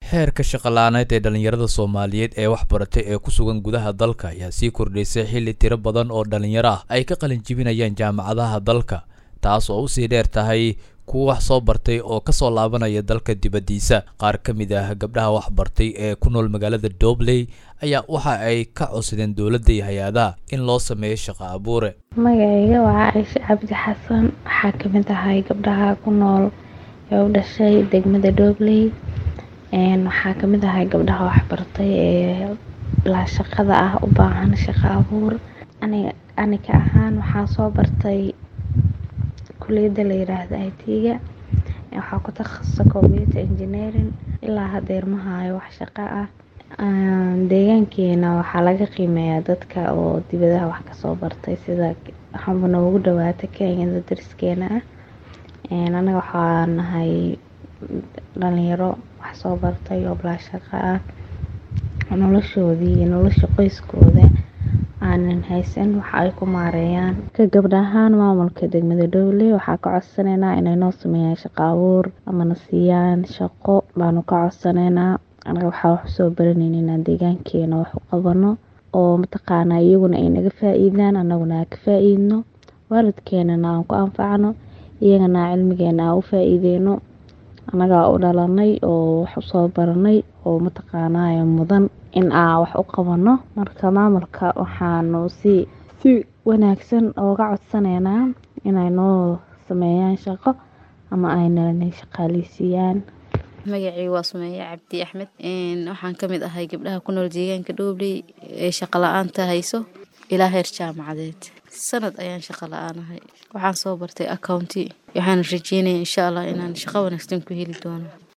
heerka shaqola'aaneed ee dhallinyarada soomaaliyeed ee wax baratay ee ku sugan gudaha dalka ayaa sii kordhaysay xilli tiro badan oo dhallinyaro ah ay ka qalin jibinayaan jaamacadaha dalka taas oo usii dheer tahay kuwa wax soo bartay oo kasoo laabanaya dalka dibaddiisa qaar ka mid ah gabdhaha wax bartay ee ku nool magaalada dobley ayaa waxa ay ka codsadeen dowladda iyo hay-adaha in loo sameeyo shaqo abuure magacayga waa caaisha cabdi xasan waxaa kamid ahay gabdhaha ku nool ee u dhashay degmada dobley waxaa kamid ahay gabdhaha waxbartay ee bilaa shaqada ah u baahan shaqo abuur aniga ahaan waxaa soo bartay kuliyada la yiraahdo i t-ga waxaa ku takhasusa computer engineering ilaa hadeer ma hayo wax shaqo ah deegaankeena waxaa laga qiimeeyaa dadka oo dibadaha wax kasoo bartay sida waxaanba noogu dhawaata kenyada dariskeena ah anaga waxaa nahay dhalinyaro wax soo bartay oo bilaa shaqo ah noloshoodii iyo nolosha qoyskooda aanan haysan waxa ay ku maareeyaan ka gabdha ahaan maamulka degmada dhowley waxaa ka codsaneynaa inay noo sameeyaan shaqo abuur amana siiyaan shaqo baanu ka codsaneynaa anaga waxaa wax usoo baranayna inaan deegaankeena wax u qabano oo mataqaanaa iyaguna ay naga faa-iidaan anaguna aan ka faa-iidno waalidkeenana aan ku anfacno iyagana cilmigeena aan u faa-iideyno annagaa u dhalanay oo wax usoo baranay oo mataqaanaa mudan in aan wax u qabano marka maamulka waxaanu si si wanaagsan ooga codsaneynaa inay noo sameeyaan shaqo ama aynana shaqaaleysiiyaan magacii waa sumeeye cabdi axmed waxaan kamid ahay gabdhaha ku nool deegaanka dhoobley ee shaqo la-aanta hayso ilaa heer jaamacadeed sanad ayaan shaqo la-aanahay waxaan soo bartay accounti waxaana rajeynaya insha allah inaan shaqo wanaagsan ku heli doono